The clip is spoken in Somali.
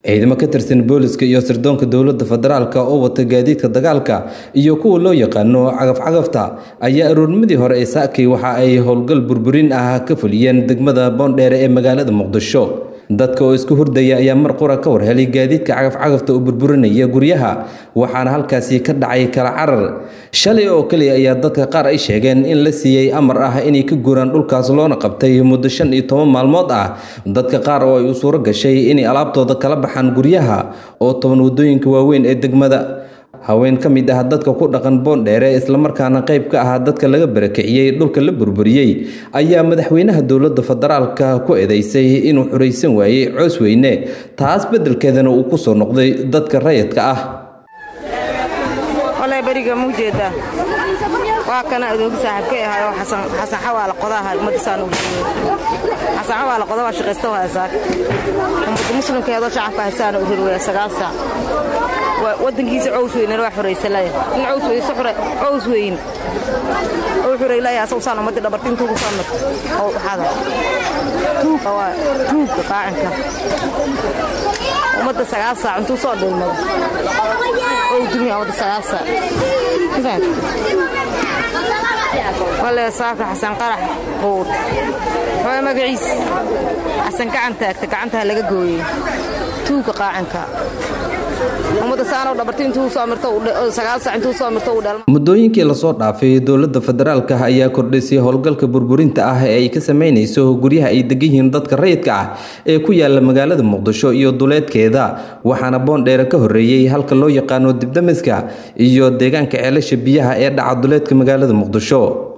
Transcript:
ciidamo ka tirsan booliska iyo sirdoonka dowladda federaalk oo wata gaadiidka dagaalka iyo kuwa loo yaqaano cagaf-cagafta ayaa aroornimadii hore ee saakay waxa ay howlgal burburin ah ka fuliyeen degmada boondheere ee magaalada muqdisho dadka oo isku hurdaya ayaa mar qura ka war helay gaadiidka cagaf-cagafta oo burburinaya guryaha waxaana halkaasi ka dhacay kala carar shalay oo keliya ayaa dadka qaar ay sheegeen in la siiyey amar ah inay ka guuraan dhulkaas loona qabtay muddo shan iyo toban maalmood ah dadka qaar oo ay u suuro gashay inay alaabtooda kala baxaan guryaha oo toban waddooyinka waaweyn ee degmada haween ka mid ah dadka ku dhaqan boondheere islamarkaana qayb ka ah dadka laga barakiciyey dhulka la burburiyey ayaa madaxweynaha dowladda federaalka ku eedeysay inuu xuraysan waayey coos weyne taas beddelkeedana uu ku soo noqday dadka rayadka ah walay beriga ma ujeedaa waa kana adoogi saaxiibkay ahay oo xasan xawaala qodaha ummaddiisaan u xasan xawaala qoda waa shaqaysta haysaa ummadda muslimkeedoo shacabka haysaana u rirwaya sagaal saac wadankiisa cows weynana waa xoraysalaya in cows weyse xure cows weyn oo xureylaya asagu saan ummadii dhabartinta ugu soo mirto oo waxaada tuuga waa tuuga qaacinka ummadda sagaal saac intuu soo dhilmado oo dumiya ummadda sagaal saac wale saaka xasan qarax quud waa magaciis xasan gacan taagta gacantaha laga gooyey tuuga qaacinka muddooyinkii lasoo dhaafay dowladda federaalk ayaa kordhisay howlgalka burburinta ah ee ay ka sameynayso guryaha ay degan yihiin dadka rayidka ah ee ku yaala magaalada muqdisho iyo duleedkeeda waxaana boondheere ka horeeyey halka loo yaqaano dibdamiska iyo deegaanka ceelasha biyaha ee dhaca duleedka magaalada muqdisho